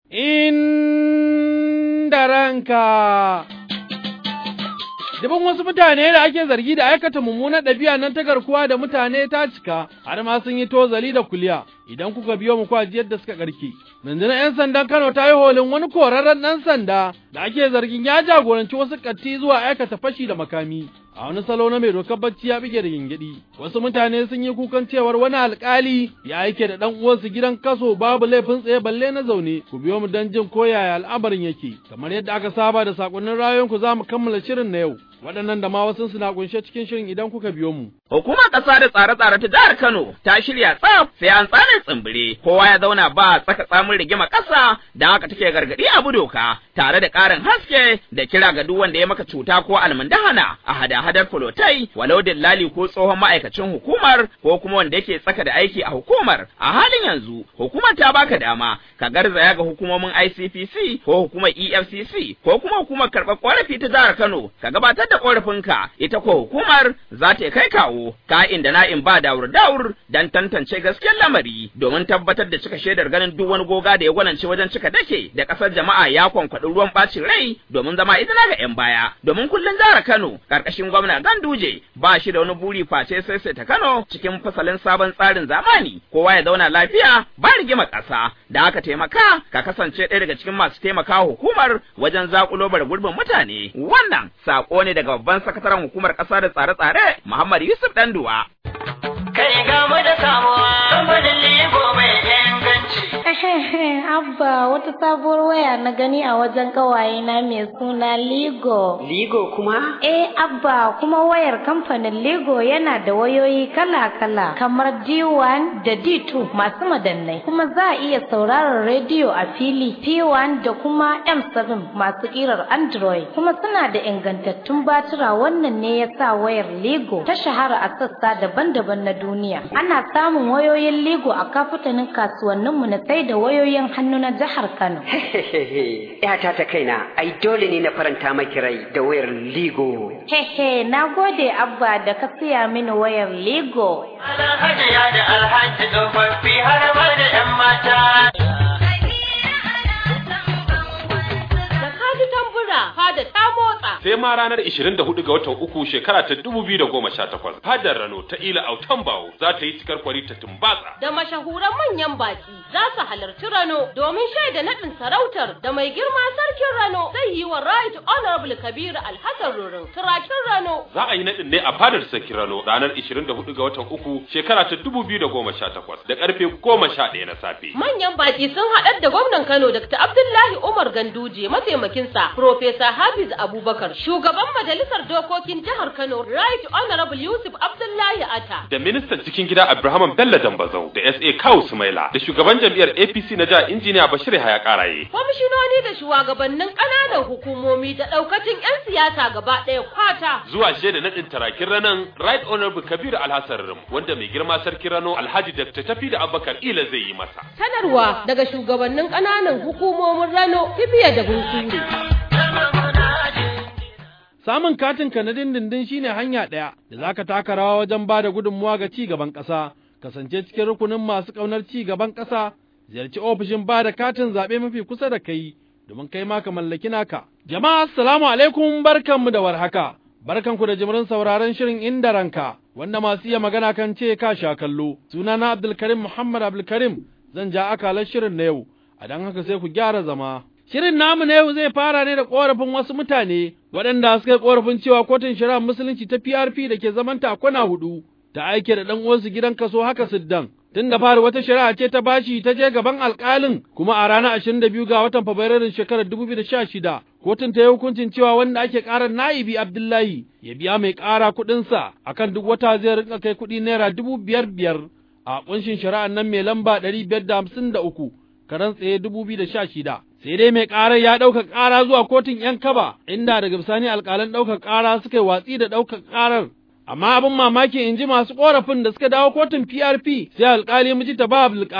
inda ranka. Dubin wasu mutane da ake zargi da aikata mummunar ɗabi'a nan ta garkuwa da mutane ta cika, har ma sun yi tozali da kuliya, idan kuka biyo mu kwaji yadda suka ƙarki. Rundunar 'yan sandan Kano ta yi holin wani korarren ɗan sanda da ake zargin ya jagoranci wasu ƙatti zuwa aikata fashi da makami. A wani salo na mai dokar bacci ya bige da gingidi. Wasu mutane sun yi kukan cewar wani alƙali ya aike da ɗan uwansu gidan kaso babu laifin tsaye balle na zaune. Ku biyo mu don jin ko yaya al'amarin yake. Kamar yadda aka saba da sakonnin rayuwanku za mu kammala shirin na yau. Waɗannan da ma wasu suna kunshe cikin shirin idan kuka biyo mu. Hukumar ƙasa da tsare-tsare ta jihar Kano ta shirya tsaf sai an tsane tsimbire kowa ya zauna ba tsaka tsamin rigima ƙasa da haka take gargaɗi abu doka tare da ƙarin haske da kira ga duk wanda ya maka cuta ko almundahana a hada-hadar fulotai walau dillali ko tsohon ma'aikacin hukumar ko kuma wanda yake tsaka da aiki a hukumar a halin yanzu hukumar ta baka dama ka garzaya ga hukumomin ICPC ko hukumar EFCC ko kuma hukumar karɓar ƙorafi ta jihar Kano ka gabatar da ƙorafinka ita ko hukumar za ta kai kawo ka'in da na'in ba daur daur dan tantance gaskiyar lamari domin tabbatar da cika shaidar ganin duk wani goga da ya gwanance wajen cika dake da ƙasar jama'a ya kwankwaɗi ruwan ɓacin rai domin zama izina ga 'yan baya domin kullum jihar Kano ƙarƙashin gwamna Ganduje ba shi da wani buri face sai sai ta Kano cikin fasalin sabon tsarin zamani kowa ya zauna lafiya ba rigima ƙasa da aka taimaka ka kasance ɗaya daga cikin masu taimaka hukumar wajen zakulo bar gurbin mutane wannan sako ne daga babban sakataren hukumar ƙasa da tsare-tsare Muhammad Yusuf Danduwa. Kai ga mu da samuwa kamfanin Libo mai inganci. Abba wata sabuwar waya na gani a wajen kawaye na mai suna Ligo. Ligo kuma? Eh Abba kuma wayar kamfanin Ligo yana da wayoyi kala-kala kamar D1 da D2 masu madannai kuma za a iya sauraron rediyo a fili P1 da kuma M7 masu kirar Android kuma suna da ingantattun batira wannan ne ya sa wayar Ligo ta shahara a sassa daban-daban na duniya. Ana samun wayoyin Ligo a kafutanin kasuwanninmu na sai da wayoyin hannu na jihar Kano. Yata ta kaina, ai dole ne na faranta maki rai da wayar Ligo. Hehe, na gode Abba da ka siya mini wayar Ligo. Alhajiya da alhaji tsofaffi har ma da 'yan mata. da kaji tambura fada ta motsa sai ma ranar 24 ga watan uku shekara ta 2018 fadar Rano ta Ila Autan Bawo za ta yi cikar kwari ta tumbatsa da mashahuran manyan baki za su halarci Rano domin shaida naɗin sarautar da mai girma sarkin Rano zai yi wa Right Honorable Kabir Alhassan Rurin turakin Rano za a yi naɗin ne a fadar sarki Rano ranar 24 ga watan uku shekara ta 2018 da karfe 11 na safe manyan baki sun haɗar da gwamnan Kano Dr. Abdullahi Umar Ganduje mataimakinsa Profesa Hafiz Abubakar shugaban majalisar dokokin jihar Kano Right Honorable Yusuf Abdullahi Ata da ministan cikin gida Abraham Bello Dambazau da SA Kawu Sumaila da shugaban jam'iyyar APC na jihar injiniya Bashir Haya Karaye kwamishinoni da shugabannin ƙananan hukumomi da ɗaukacin 'yan siyasa gaba ɗaya kwata zuwa shaida naɗin tarakin ranan Right Honorable Kabir Alhassan Rim wanda mai girma sarki Rano Alhaji Dr. Tafi da Abubakar Ila zai yi masa sanarwa daga shugabannin ƙananan hukumomin Rano Kibiya da Bunkuri. Samun katin ka na dindindin shine hanya ɗaya da za ka taka rawa wajen ba da gudunmuwa ga ci gaban ƙasa, kasance cikin rukunin masu ƙaunar ci gaban ƙasa, ziyarci ofishin ba da katin zaɓe mafi kusa da kai domin kai ma ka mallaki naka. Jama'a assalamu alaikum barkanmu da warhaka. Barkanku da jimirin sauraron shirin inda ranka, wanda masu iya magana kan ce ka sha kallo. Sunana Abdulkarim Muhammad Abdulkarim zan ja akalar shirin na yau, a don haka sai ku gyara zama. Shirin namu na yau zai fara ne da ƙorafin wasu mutane waɗanda suka yi ƙorafin cewa kotun shari'ar musulunci ta PRP da ke zaman takwana hudu ta aike da ɗan uwansu gidan kaso haka siddan. Tun da fari wata shari'a ce ta bashi ta je gaban alƙalin kuma a ranar ashirin da biyu ga watan Fabrairun shekarar dubu biyu da sha shida kotun ta yi hukuncin cewa wanda ake ƙarar na'ibi Abdullahi ya biya mai ƙara kuɗinsa akan duk wata zai rinka kai kuɗi naira dubu biyar biyar a ƙunshin shari'ar nan mai lamba ɗari biyar da hamsin da uku karan tsaye dubu biyu da sha shida. sai dai mai ƙarar ya ɗauka ƙara zuwa kotun ‘yan kaba, inda daga bisani alƙalan ɗaukar ƙara suka yi watsi da ɗaukar ƙarar. Amma abin mamaki in ji masu ƙorafin da suka dawo kotun PRP sai alƙali miji ta ba Abdulkadir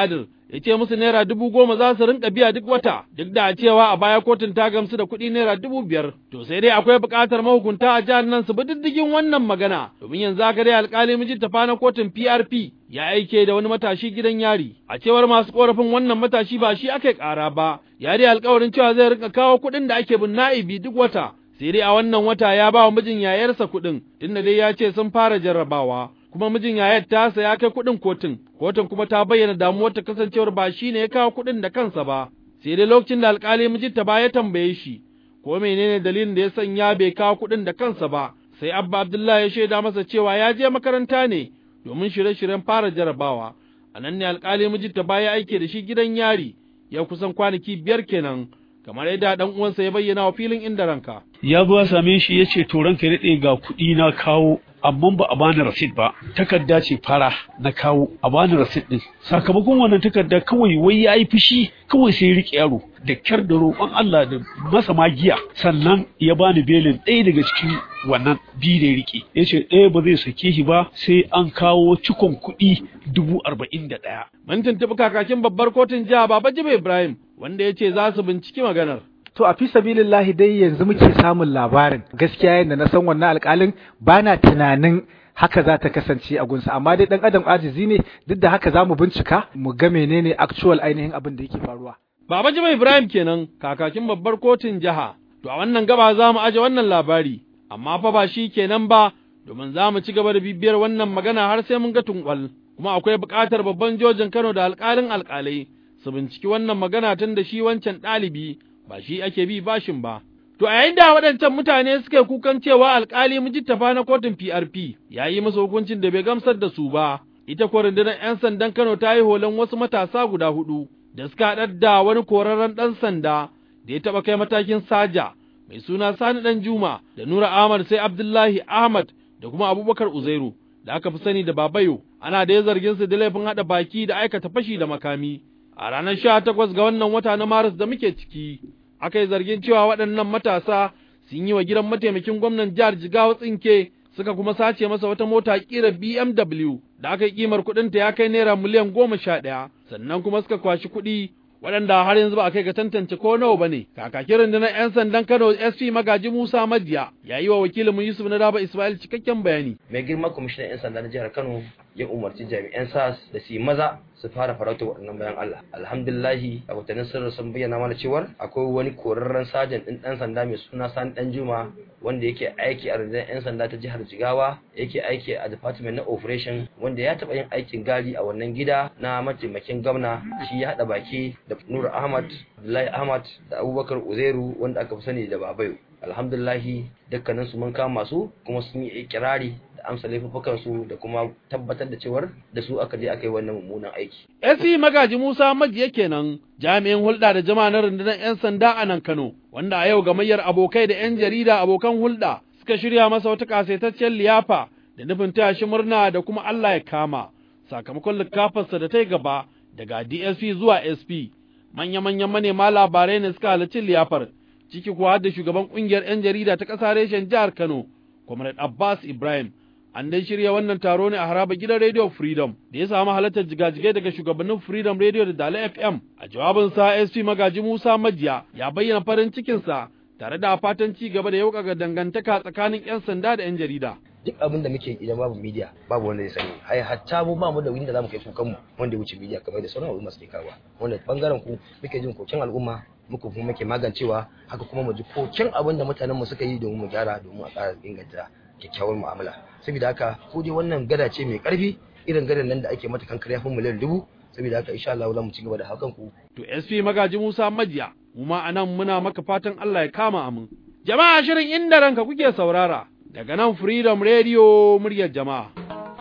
ya ce musu naira dubu goma za su rinka biya duk wata duk da cewa a baya kotun ta gamsu da kuɗi naira dubu biyar to sai dai akwai buƙatar mahukunta a jihar nan su bi diddigin wannan magana domin yanzu haka dai alƙali miji tafa na kotun PRP ya aike da wani matashi gidan yari a cewar masu korafin wannan matashi ba shi aka ƙara ba ya dai alƙawarin cewa zai rinka kawo kuɗin da ake bin na'ibi duk wata sai dai a wannan wata ya ba wa mijin yayarsa kuɗin tunda dai ya ce sun fara jarrabawa kuma mijin yayar tasa ya kai kuɗin kotun kotun kuma ta bayyana damuwar ta kasancewar ba shi ne ya kawo kuɗin da kansa ba sai dai lokacin da alƙali mijinta ba ya tambaye shi ko menene dalilin da ya sanya bai kawo kuɗin da kansa ba sai abba abdullahi ya shaida masa cewa ya je makaranta ne domin shirye-shiryen fara jarabawa a nan ne alƙali mijinta ba ya aike da shi gidan yari ya kusan kwanaki biyar kenan kamar yadda dan uwansa ya bayyana wa filin inda ranka ya zo ya same shi ya ce to ranka ya daɗe ga kuɗi na kawo amma ba a bani rasit ba takarda ce fara na kawo a bani rasit din sakamakon wannan takarda kawai wai ya yi fushi kawai sai ya riƙe yaro da kyar da roƙon Allah da masa magiya sannan ya bani belin ɗaya daga cikin wannan biyu da ya riƙe ya ce ɗaya ba zai sake shi ba sai an kawo cikon kuɗi dubu arba'in da ɗaya. Mun tuntuɓi kakakin babbar kotun jiha Baba Jibe Ibrahim wanda ya ce za su binciki maganar. To a fi sabilillahi dai yanzu muke samun labarin gaskiya yadda na san wannan alƙalin ba na tunanin haka za ta kasance a gunsa amma dai ɗan adam ajizi ne duk da haka za mu bincika mu ga menene actual ainihin abin da yake faruwa. Baba Jibe Ibrahim kenan kakakin babbar kotun jiha. To a wannan gaba za mu aje wannan labari amma fa ba shi kenan ba domin za mu ci gaba da bibiyar wannan magana har sai mun ga tunkwal kuma akwai buƙatar babban jojin Kano da alƙalin alƙalai su binciki wannan magana tun da shi wancan ɗalibi ba shi ake bi bashin ba. To a yayin da waɗancan mutane suka kukan cewa alƙali mujittafa na kotun PRP ya yi musu hukuncin da bai gamsar da su ba, ita ko rundunar 'yan sandan Kano ta yi holan wasu matasa guda hudu da suka haɗar da wani korarren ɗan sanda da ya taɓa kai matakin saja mai suna Sani ɗan Juma da Nura Ahmad sai Abdullahi Ahmad da kuma Abubakar Uzairu da aka fi sani da Babayo ana da ya zargin su da laifin haɗa baki da aikata fashi da makami. A ranar sha takwas ga wannan wata na Maris da muke ciki, aka yi zargin cewa waɗannan matasa sun yi wa gidan mataimakin gwamnan jihar Jigawa tsinke suka kuma sace masa wata mota ƙira BMW da aka yi ƙimar kuɗinta ya kai naira miliyan goma sha ɗaya, sannan kuma suka kwashi kuɗi waɗanda har yanzu ba a kai ga tantance ko nawa ba ne. Kakakin rundunar 'yan sandan Kano SP Magaji Musa Madiya ya yi wa wakilinmu Yusuf na Daba Ismail cikakken bayani. Mai girma kwamishinan 'yan sanda na jihar Kano ya umarci jami'an SAS da su yi maza su fara farauta waɗannan bayan Allah. Alhamdulillahi a watannin sirri sun bayyana mana cewar akwai wani korarren sajan ɗin ɗan sanda mai suna Sani Ɗan Juma wanda yake aiki a rundunar 'yan sanda ta jihar Jigawa yake aiki a department na operation wanda ya taɓa yin aikin gadi a wannan gida na mataimakin gwamna shi ya haɗa baki da Nura Ahmad, Abdullahi Ahmad da Abubakar Uzairu wanda aka fi sani da Babayo. Alhamdulillahi dukkanin su mun kama su kuma sun yi ikirari da amsa laifukan su da kuma tabbatar da cewar da su aka je aka yi wannan mummunan aiki. SC Magaji Musa Majiya kenan jami'in hulɗa da jama'a na rundunar 'yan sanda a nan Kano wanda a yau gamayyar abokai da 'yan jarida abokan hulɗa suka shirya masa wata kasaitaccen liyafa da nufin taya shi murna da kuma Allah ya kama sakamakon likafarsa da ta yi gaba daga DSP zuwa SP manya-manyan manema labarai ne suka halarci liyafar ciki kuwa da shugaban kungiyar 'yan jarida ta ƙasa reshen jihar Kano, Comrade Abbas Ibrahim. An dai shirya wannan taro ne a haraba gidan Radio Freedom da ya samu halartar jigajigai daga shugabannin Freedom Radio da Dala FM. A jawabinsa SP Magaji Musa Majiya ya bayyana farin cikinsa tare da fatan ci gaba da yauƙaga dangantaka tsakanin 'yan sanda da 'yan jarida. duk abin da muke idan babu media babu wanda zai sani ai hatta mu ba mu da wuri da zamu kai kukan mu wanda ya wuce media kamar da sauran al'umma suke kawo wanda bangaren ku muke jin koken al'umma muku kuma muke magancewa haka kuma mu ji koken abin da mutanen mu suka yi domin mu gyara domin a ƙara inganta kyakkyawar mu'amala saboda haka ko dai wannan gada ce mai ƙarfi irin gadan nan da ake mata kankare ya miliyan dubu saboda haka insha Allah za mu ci gaba da hakan ku to SP Magaji Musa Majiya mu ma anan muna maka fatan Allah ya kama amin jama'a shirin inda ranka kuke saurara daga nan Freedom Radio muryar jama'a.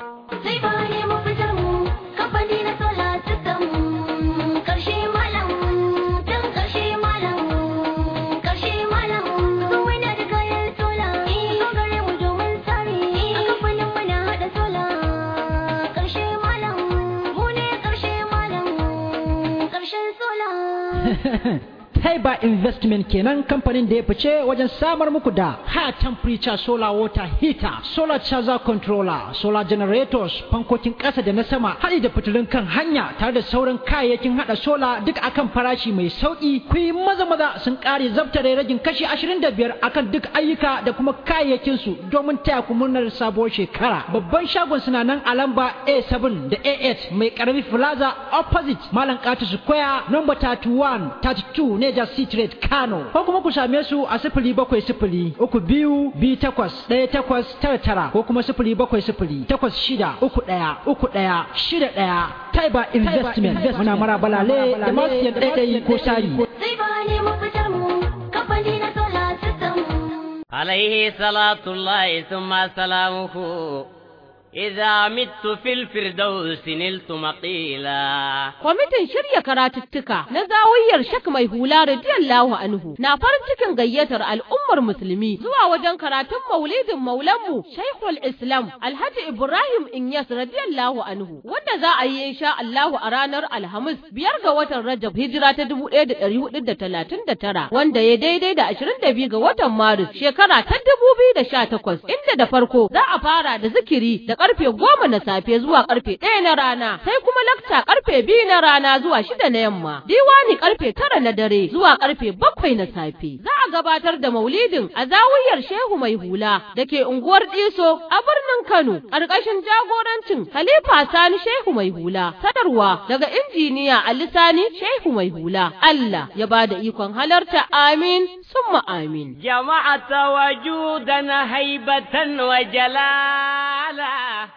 Sai bayan mu fitar mu, kamfani na sola sukan karshe malam, dan karshe malam, karshe malam. Su wani da kayan sola, so gare mu domin tsari. A kamfanin mu na haɗa sola, karshe malam, mu ne karshe malam, karshen sola. Taiba Investment kenan kamfanin da ya fice wajen samar muku da high temperature solar water heater, solar charger controller, solar generators, fankokin ƙasa da na sama, haɗi da fitilun kan hanya tare da sauran kayayyakin haɗa sola duk akan farashi mai sauƙi. Ku yi maza maza sun ƙare zabtare ragin kashi ashirin da biyar akan duk ayyuka da kuma kayayyakin su domin taya ku murnar sabuwar shekara. Babban shagon suna nan a lamba A7 da A8 mai ƙarami plaza opposite Malam Katu Square number 31 32 Neja Street Kano ko kuma ku same su a sifili bakwai sifili uku biyu biyu takwas ɗaya takwas tara tara ko kuma sifili bakwai sifili takwas shida uku ɗaya uku ɗaya shida ɗaya Taiba Investment muna mara balale da masu yan ɗaiɗayi ko sari. Zai ba ne mafitar mu kamfani na solar system. عليه صلاة الله ثم سلامه إذا مت في الفردوس نلت مقيلا Kwamitin shirya karatuttuka na zawiyar Shak Mai Hula radiyallahu anhu na farin cikin gayyatar al'ummar musulmi zuwa wajen karatun maulidin maulanmu Shaikhul Islam Alhaji Ibrahim Inyas radiyallahu anhu wanda za a yi insha Allahu a ranar Alhamis biyar ga watan Rajab hijira ta 1439 wanda ya daidai da 22 ga watan Maris shekara ta 2018 inda da farko za a fara da zikiri da karfe goma na safe zuwa karfe ɗaya na rana sai kuma lakta karfe biyu na rana zuwa shida na yamma diwani karfe tara na dare zuwa karfe bakwai na safe za a gabatar da maulidin a zawiyar shehu mai hula da ke unguwar diso a birnin kano ƙarƙashin jagorancin khalifa sani shehu mai hula sadarwa daga injiniya ali sani shehu mai hula allah ya ba da ikon halarta amin summa amin جمعت وجودا هيبة وجلالا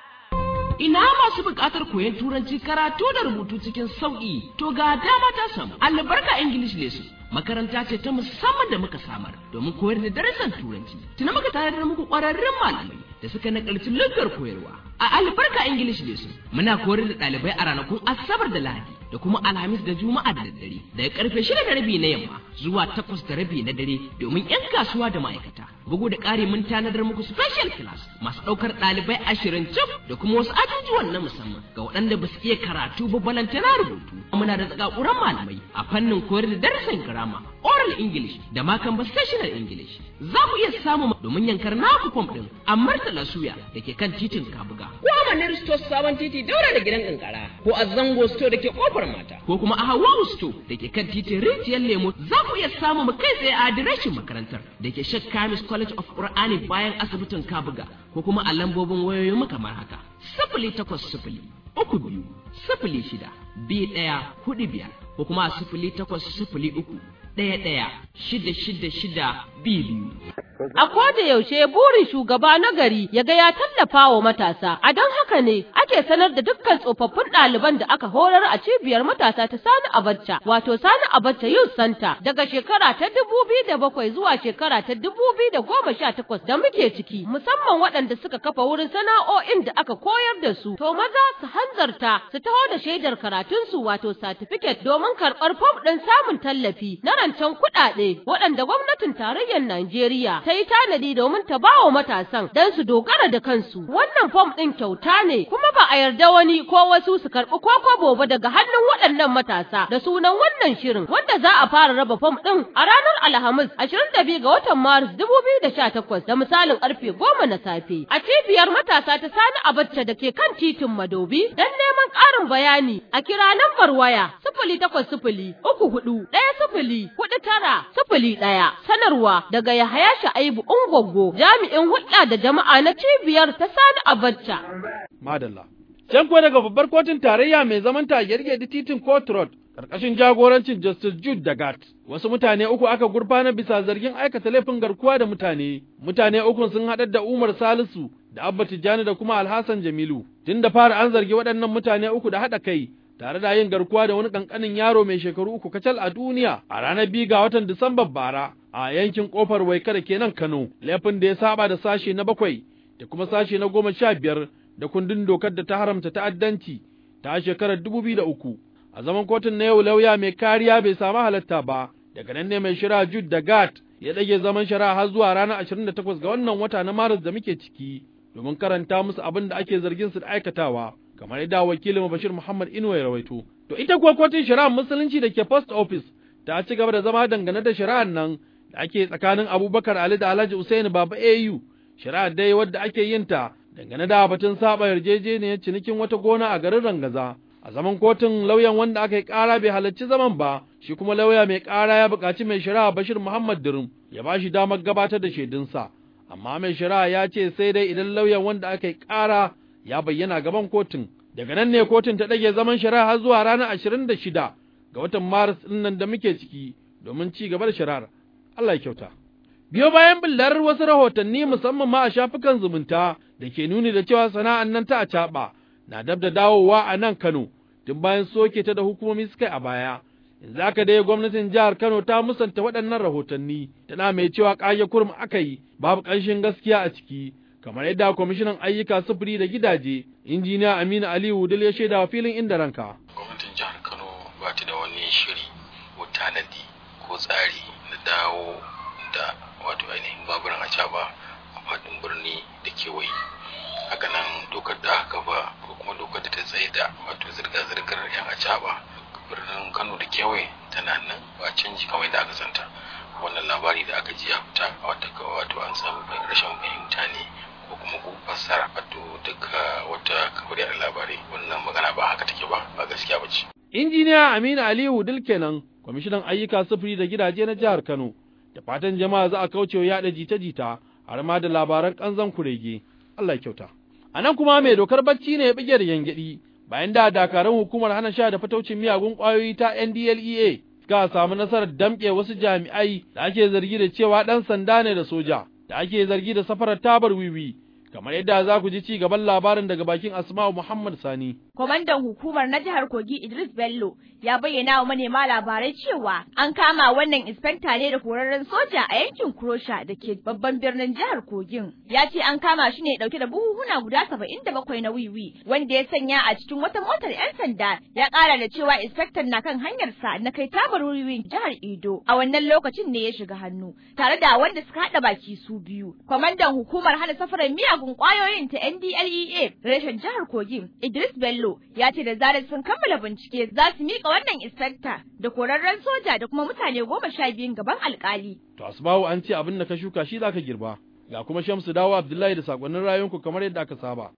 Ina masu buƙatar koyon turanci karatu da rubutu cikin sauƙi, to ga dama ta samu. Albarka English Lesson makaranta ce ta musamman da muka samar domin koyar da darasin turanci. Tuna muka tare da muku ƙwararrun malamai da suka nakalci luggar koyarwa. A Albarka English Lesson muna koyar da ɗalibai a ranakun Asabar da Lahadi da kuma Alhamis da Juma'a da daddare daga karfe shida da rabi na yamma zuwa takwas da rabi na dare domin 'yan kasuwa da ma'aikata. Bugu da ƙari mun tanadar muku special class masu ɗaukar ɗalibai ashirin cif da kuma wasu ajujuwan na musamman ga waɗanda ba su iya karatu ba balantana rubutu. Muna da tsakakuran malamai a fannin koyar da darasin girama, oral English da ma conversational English. Za ku iya samu domin yankar naku fom ɗin a Murtala Suya da ke kan titin Kabuga. Ko a Manir Store sabon titi daura da gidan kankara ko a Zango Store da ke kofar mata ko kuma a Hawawu Store da ke kan titin Rijiyar Lemo za ku iya samu mu kai tsaye a adireshin makarantar da ke Sheikh Kamis College of Qur'ani bayan asibitin Kabuga ko kuma a lambobin wayoyin mu kamar haka. Sifili takwas sifili uku biyu sifili shida biyu ɗaya hudu biyar ko kuma a sifili takwas sifili uku ɗaya ɗaya shida shida shida biyu biyu. A koda yaushe burin shugaba na gari ya ga ya tallafa wa matasa, a don haka ne ake sanar da dukkan tsofaffin ɗaliban da aka horar a cibiyar matasa ta Sani Abacha, wato Sani Abacha Youth Center daga shekara ta dubu biyu da bakwai zuwa shekara ta dubu biyu da goma sha takwas da muke ciki, musamman waɗanda suka kafa wurin sana'o'in da aka koyar da su. To maza su hanzarta su taho da shaidar karatunsu wato certificate domin karɓar fom ɗin samun tallafi na rancen kuɗaɗe waɗanda gwamnatin tarayyar Najeriya ta yi tanadi domin ta ba wa matasan don su dogara da kansu. Wannan fom ɗin kyauta ne kuma ba a yarda wani ko wasu su karɓi ko kwabo ba daga hannun waɗannan matasa da sunan wannan shirin wanda za a fara raba fom ɗin a ranar Alhamis 22 ga watan Maris 2018 da misalin karfe 10 na safe a cibiyar matasa ta Sani Abacha da ke kan titin Madobi don neman ƙarin bayani a kira lambar waya sifili takwas sifili uku hudu ɗaya sifili hudu tara sifili ɗaya sanarwa daga Yahaya Sha'ibu Ungwaggo jami'in hulɗa da jama'a na cibiyar ta Sani Abacha. Madalla. Can kuwa daga babbar kotun tarayya mai zaman ta da titin Court Road ƙarƙashin jagorancin Justice Jude Dagat. Wasu mutane uku aka gurfana bisa zargin aikata laifin garkuwa da mutane. Mutane ukun sun haɗar da Umar Salisu da Abba Tijjani da kuma Alhassan Jamilu. Tun da fara an zargi waɗannan mutane uku da haɗa kai tare da yin garkuwa da wani ƙanƙanin yaro mai shekaru uku kacal a duniya a ranar biyu ga watan Disambar bara a yankin ƙofar Waika da kenan Kano. Laifin da ya saba da sashe na bakwai da kuma sashe na goma sha biyar da kundin dokar da ta haramta ta'addanci ta shekarar dubu biyu da uku. A zaman kotun na yau lauya mai kariya bai samu halatta ba, daga nan ne mai shari'a Jude da Gat ya ɗage zaman shari'a har zuwa ranar ashirin da takwas ga wannan wata na Maris da muke ciki, domin karanta musu abin da ake zargin su da aikatawa, kamar yadda wakilin Bashir Muhammad Inuwa ya rawaito. To ita kuwa kotun shari'a musulunci da ke post office ta ci gaba da zama dangane da shari'ar nan da ake tsakanin Abubakar Ali da Alhaji Usaini Baba AU, shari'ar dai wadda ake yin ta dangane da batun saba yarjejeniyar cinikin wata gona a garin Rangaza. A zaman kotun lauyan wanda aka yi ƙara bai halarci zaman ba, shi kuma lauya mai ƙara ya buƙaci mai shari'a Bashir Muhammad Dirim ya ba shi damar gabatar da shaidunsa. Amma mai shari'a ya ce sai dai idan lauyan wanda aka yi ƙara ya bayyana gaban kotun. Daga nan ne kotun ta ɗage zaman shari'a har zuwa ranar ashirin da shida ga watan Maris ɗin nan da muke ciki domin ci gaba da shari'ar. Allah ya kyauta. Biyo bayan billar wasu rahotanni musamman ma a shafukan zumunta da ke nuni da cewa sana'an nan ta acaɓa na dab da dawowa a nan Kano tun bayan soke ta da hukumomi suka yi a baya. Yanzu haka dai gwamnatin jihar Kano ta musanta waɗannan rahotanni tana mai cewa ƙage kurum aka yi babu ƙanshin gaskiya a ciki kamar yadda kwamishinan ayyuka sufuri da gidaje injiniya Aminu Aliyu Dil ya shaida wa filin inda ranka. Gwamnatin jihar Kano ba ta da wani shiri ko tanadi ko tsari na dawo da wato ainihin baburan acaba a faɗin birni da kewaye haka nan dokar da aka ba ko kuma dokar da ta tsaye da wato zirga-zirgar yan acaba birnin kano da kewaye tana nan ba canji kamar da aka santa wannan labari da aka ji ya fita a wata wato an samu rashin fahimta ne ko kuma ko fassara wato duka wata kafar da labarai wannan magana ba haka take ba ba gaskiya ba ce injiniya Aminu Aliyu Dil kenan kwamishinan ayyuka sufuri da gidaje na jihar Kano da fatan jama'a za a kauce wa yaɗa jita-jita har ma da labaran ƙanzan kurege Allah ya kyauta a nan kuma mai dokar bacci ne ya bige da yangyadi bayan da dakarun hukumar hana sha da fataucin miyagun ƙwayoyi ta NDLEA suka samu nasarar damƙe wasu jami'ai da ake zargi da cewa ɗan sanda ne da soja da ake zargi da safarar tabar wiwi kamar yadda za ku ji ci gaban labarin daga bakin Asma'u Muhammad Sani. Kwamandan hukumar na jihar Kogi Idris Bello ya bayyana wa manema labarai cewa an kama wannan inspekta ne da korarren soja a yankin Kurosha da ke babban birnin jihar Kogin. Ya ce an kama shi ne dauke da buhuhuna guda saba'in da bakwai na wiwi wanda ya sanya a cikin wata motar 'yan sanda ya kara da cewa inspektan na kan hanyarsa na kai tabar wiwi jihar Edo a wannan lokacin ne ya shiga hannu tare da wanda suka haɗa baki su biyu. Kwamandan hukumar hana safarar miyagun kwayoyin ta NDLEA reshen jihar Kogi Idris Bello ya ce da zarar sun kammala bincike za su mika wannan inspector da korarren soja da kuma mutane goma sha biyun gaban alkali. To Asbawu an ce abin da ka shuka shi zaka girba. Ga kuma Shamsu dawo Abdullahi da sakonnin rayuwanku kamar yadda aka saba.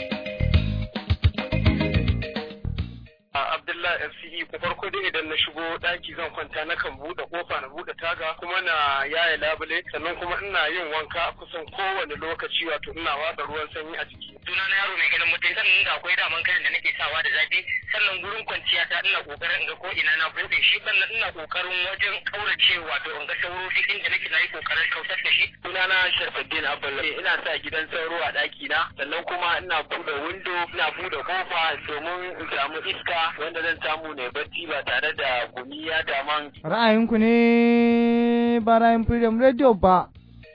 Abdullahi FCE ko farko dai idan na shigo daki zan kwanta na kan bude kofa na bude taga kuma na yaye labule sannan kuma ina yin wanka kusan kowane lokaci wato ina watsa ruwan sanyi a jiki. Suna na yaro mai ganin mutum sannan da akwai daman kayan da nake sawa da zafi sannan gurin kwanciya ta ina kokarin in ga ko ina na bude shi sannan ina kokarin wajen kaurace wato in ga sauro duk inda nake na yi kokarin kautar da shi. Suna na Sharfaddin Abdullahi ina sa gidan sauro a daki na sannan kuma ina bude windo ina bude kofa domin in samu iska wanda zan samu ne bacci ba tare da gumi ya daman. Ra'ayinku ne ba ra'ayin Freedom Radio ba.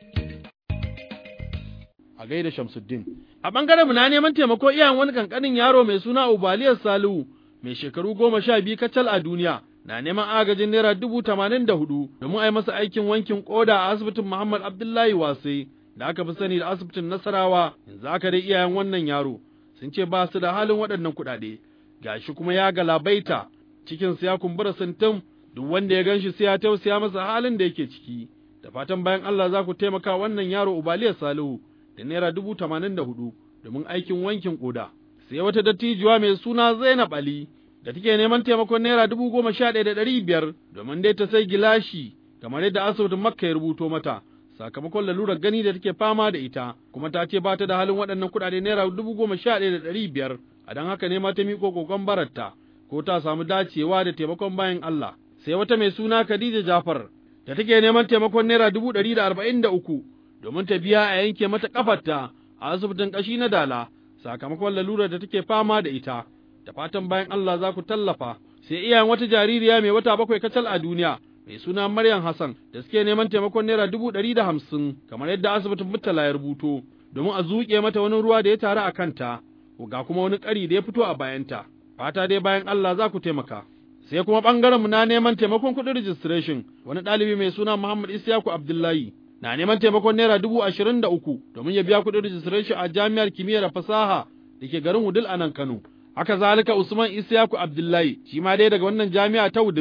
A gaida Shamsuddin. A ɓangaren mu na neman taimako iyayen wani kankanin yaro mai suna Ubaliyar Salihu mai shekaru goma sha biyu kacal a duniya na neman agajin naira dubu tamanin da hudu domin a yi masa aikin wankin koda a asibitin Muhammad Abdullahi Wasai da aka fi sani da asibitin Nasarawa yanzu aka dai iyayen wannan yaro sun ce ba su da halin waɗannan kuɗaɗe. gashi kuma ya galabaita cikinsa ya kumbura sintim duk wanda ya ganshi sai ya tausaya masa halin da yake ciki da fatan bayan Allah za ku taimaka wannan yaro Ubaliyar Salihu da naira dubu tamanin da hudu domin aikin wankin koda sai wata dattijuwa mai suna Zainab Ali da take neman taimakon naira dubu goma sha ɗaya da ɗari biyar domin dai ta sai gilashi kamar yadda asibitin Makka ya rubuto mata sakamakon lalurar gani da take fama da ita kuma ta ce ba ta da halin waɗannan kuɗaɗe naira dubu goma sha ɗaya da ɗari biyar a don haka ne ma ta miƙo kokon bararta ko ta samu dacewa da taimakon bayan Allah sai wata mai suna Khadija Jafar da take neman taimakon naira dubu ɗari da arba'in da uku domin ta biya a yanke mata ƙafarta a asibitin ƙashi na Dala sakamakon lalurar da take fama da ita da fatan bayan Allah za ku tallafa sai iyayen wata jaririya mai wata bakwai kacal a duniya mai suna Maryam Hassan da suke neman taimakon naira dubu ɗari da hamsin kamar yadda asibitin Murtala ya rubuto domin a zuƙe mata wani ruwa da ya taru a kanta ga kuma wani ƙari da ya fito a bayanta, fata dai bayan Allah za ku taimaka. Sai kuma ɓangarenmu na neman taimakon kuɗin registration, wani ɗalibi mai suna Muhammad Isyaku Abdullahi na neman taimakon naira dubu ashirin da uku domin ya biya kuɗin registration a jami'ar kimiyya da fasaha da ke garin Wudil a nan Kano. Haka zalika Usman Isyaku Abdullahi shi ma dai daga wannan jami'a ta Wudil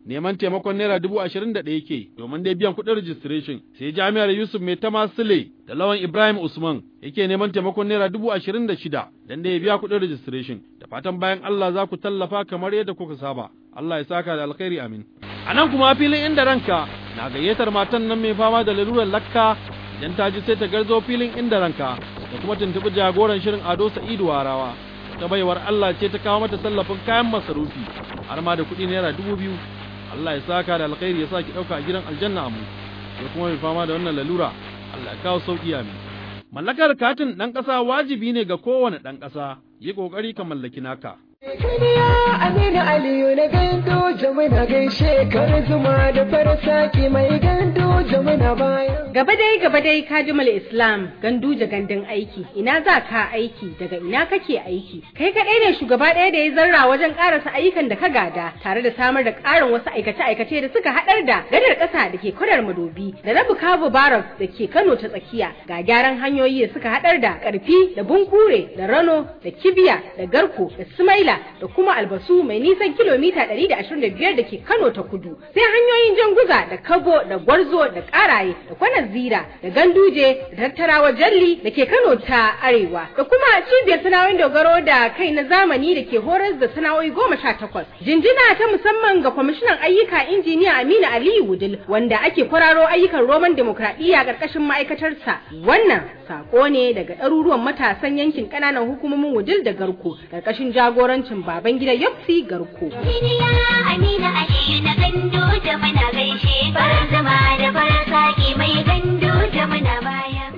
neman taimakon naira dubu ashirin da ɗaya ke domin dai biyan kuɗin registration sai jami'ar Yusuf Mai Tama Sule da Lawan Ibrahim Usman yake neman taimakon naira dubu ashirin da shida dan da ya biya kuɗin registration da fatan bayan Allah za ku tallafa kamar yadda kuka saba Allah ya saka da alkhairi amin a nan kuma filin inda ranka na gayyatar matan nan mai fama da lalurar lakka idan ta ji sai ta garzo filin inda ranka da kuma tuntuɓi jagoran shirin Ado Sa'idu Warawa ta baiwar Allah ce ta kawo mata tallafin kayan masarufi har ma da kuɗi naira dubu biyu Allah ya saka da alkhairi ya sa ki ɗauka a gidan aljanna amu ya kuma mai fama da wannan lalura Allah ya kawo sauƙi amin mallakar katin ɗan ƙasa wajibi ne ga kowane ɗan ƙasa yi ƙoƙari ka mallaki naka Kaniya Aminu Aliyu na gando jamuna gaishe kar zuma da farasaki mai gando jamuna bayan. Gaba dai gaba dai Kajimul Islam ganduje gandun aiki ina za ka aiki daga ina kake aiki kai kadai ne shugaba ɗaya da ya zarra wajen karasa ayyukan da ka gada tare da samar da ƙarin wasu aikace aikace da suka haɗar da gadar ƙasa da ke kwadar madobi da rabu kabu barak da ke Kano ta tsakiya ga gyaran hanyoyi da suka haɗar da ƙarfi da bunkure da rano da kibiya da garko da sumaila da kuma albasu mai nisan kilomita 125 da ke Kano ta kudu sai hanyoyin janguza da kabo da gwarzo da karaye da kwanan zira da ganduje da tattarawa jalli da ke Kano ta arewa da kuma cibiyar sana'o'in dogaro da kai na zamani da ke horar da sana'o'i goma sha takwas jinjina ta musamman ga kwamishinan ayyuka injiniya Aminu Aliyu Wudil wanda ake kwararo ayyukan roman demokradiyya ƙarƙashin ma'aikatarsa wannan sako ne daga ɗaruruwan matasan yankin ƙananan hukumomin Wudil da Garko ƙarƙashin jagorancin baban gida Yopsi Garko. Amina Aliyu na gando da muna gaishe farar zama da farar saki mai gando da muna baya.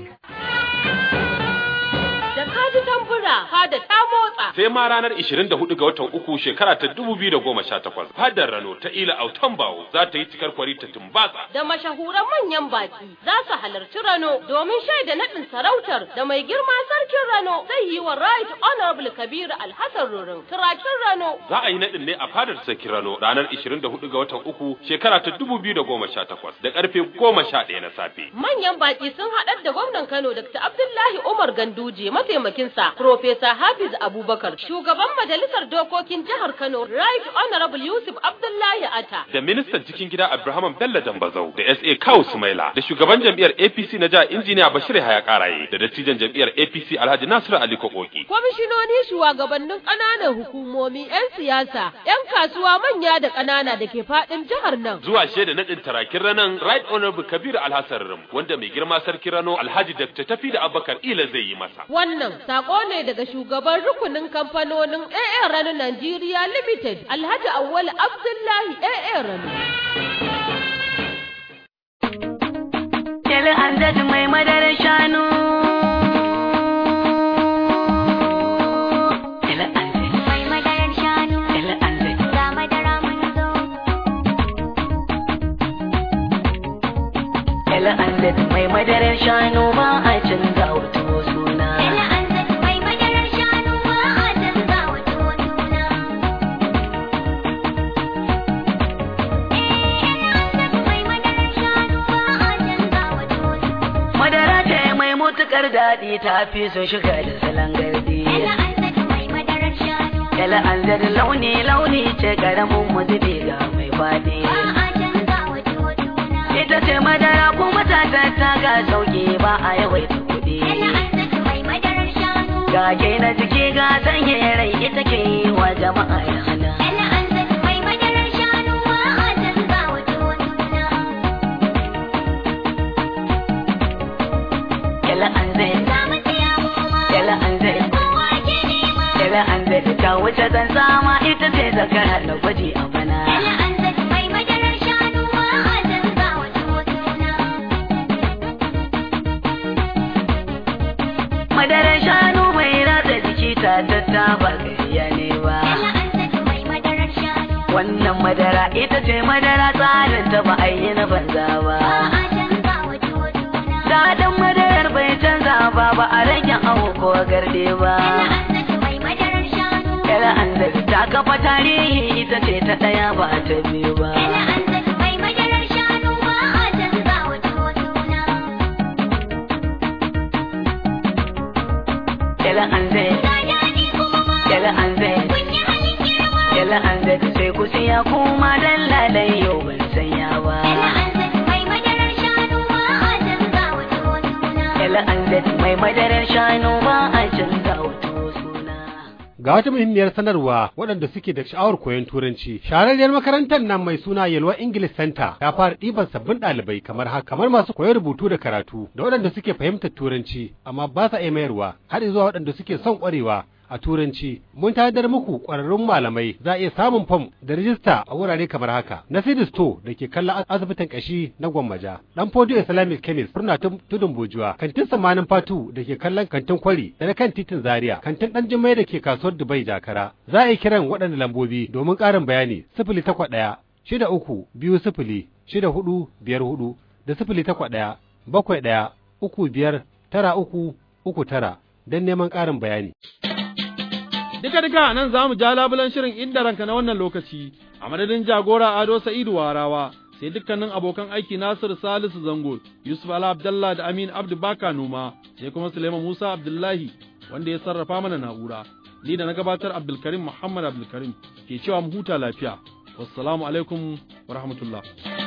Da kaji tambura fada ta motsa. sai ma ranar 24 ga watan uku shekara ta 2018 fadar Rano ta Ila Autan Bawo za ta yi cikar kwari ta tumbatsa Da mashahuran manyan baki za su halarci Rano domin shaida naɗin sarautar da mai girma sarkin Rano zai yi wa Right Honorable Kabiru Alhassan Rurin turakin Rano. za a yi naɗin ne a fadar sarkin Rano ranar 24 ga watan uku shekara ta 2018 da karfe 11 na safe Manyan baki sun haɗar da gwamnan Kano Dr. Abdullahi Umar Ganduje mataimakinsa Profesa Hafiz Abubakar shugaban majalisar dokokin jihar Kano Right Honorable Yusuf Abdullahi Ata. da ministan cikin gida Abraham Bello Dambazau da SA Kawu Sumaila da shugaban jam'iyyar APC na jihar injiniya Bashir Haya Karaye da dattijan jam'iyyar APC Alhaji Nasiru Ali Kokoki Kwamishinoni shugabannin ƙananan hukumomi 'yan siyasa 'yan kasuwa manya da ƙanana da ke faɗin jihar nan. zuwa shaida naɗin tarakin ranan Right Honorable Kabir Alhassan Rim wanda mai girma sarki Rano Alhaji Dr. Tafi da Abubakar Ila zai yi masa Wannan sako ne daga shugaban rukunin kamfanonin AA Rano Nigeria Limited Alhaji Awwal Abdullahi AA Rano. Kyali an mai madarar shanu. Mai madarar shanu ga madara mun zo. Kyali an mai madarar shanu ba a canza wato suna. Mai madarar shanu ba a canza wa tuwo suna. Mai madarar shanu ba a canza wa tuwo suna. Madara ce mai mutukar daɗi ta fi so shiga da salon gardi. Mai madarar shanu Kyali an launi launi ce karamin muzubi ga mai faɗi. ba a canza wa tuwo suna. Ita ce madara kuma ta ta ga sauki ba a yawaita kuɗi. Mai madarar shanu Ga na jiki ga sanye rai ita ke yi wa jama'a yana. mai madarar shanu ba a canza wa tuwo suna. Kyali an zai. Za mu siya mu ma Kyali an zai. kowa ke nema. Kyali an zai ta wuce zan sama ita ce zakara da gwaji a bana. Mai madarar shanu ba a canza wa tuwo suna. Madarar shanu mai ratsa jiki ta tatta ba gariya ne ba. Mai madarar shanu Wannan madara ita ce madara tsarin ta ba a yi na banza ba. a canza wa tuwo suna. Daɗin madarar bai canza ba ba a rage awo ko garde ba. Mai madarar shanu Kyali an zai ta kafa tarihi ita ce ta ɗaya ba ta biyu ba. mai madarar shanu ba a canza wa tuwo suna. Kyali an zai. Daɗi kuma ma Kyali an zai. kun yi halin girma. Kyali an zai sai ku siya kuma dan lalai Ga wata muhimmiyar sanarwa waɗanda suke da sha'awar koyon turanci. Shahararriyar makarantar nan mai suna Yalwa English Center ta fara ɗiban sabbin ɗalibai kamar haka kamar masu koyon rubutu da karatu da waɗanda suke fahimtar turanci amma ba sa iya mayarwa har zuwa waɗanda suke son ƙwarewa a turanci mun tanadar muku ƙwararrun malamai za a iya samun fam da rijista a wurare kamar haka na store da ke kallon asibitin kashi na gwammaja dan fodio islamic chemist furna tudun bojuwa kantin samanin fatu da ke kallon kantin kwari da na kan titin zaria kantin dan jimai da ke kasuwar dubai jakara za a yi kiran waɗanda lambobi domin ƙarin bayani sifili takwas ɗaya shida uku biyu sifili shida hudu biyar hudu da sifili takwas ɗaya bakwai ɗaya uku biyar tara uku uku tara don neman ƙarin bayani. Duka duka nan za mu ja labulan shirin inda ranka na wannan lokaci, a madadin jagora Ado Sa'idu Warawa, sai dukkanin abokan aiki Nasiru Salisu Zango, Yusuf Ala Abdallah da Amin Abdu Baka Noma, sai kuma Suleiman Musa Abdullahi wanda ya sarrafa mana na'ura. Ni da na gabatar Abdulkarim Muhammad Abdulkarim ke cewa mu huta lafiya. Wassalamu alaikum wa rahmatullah.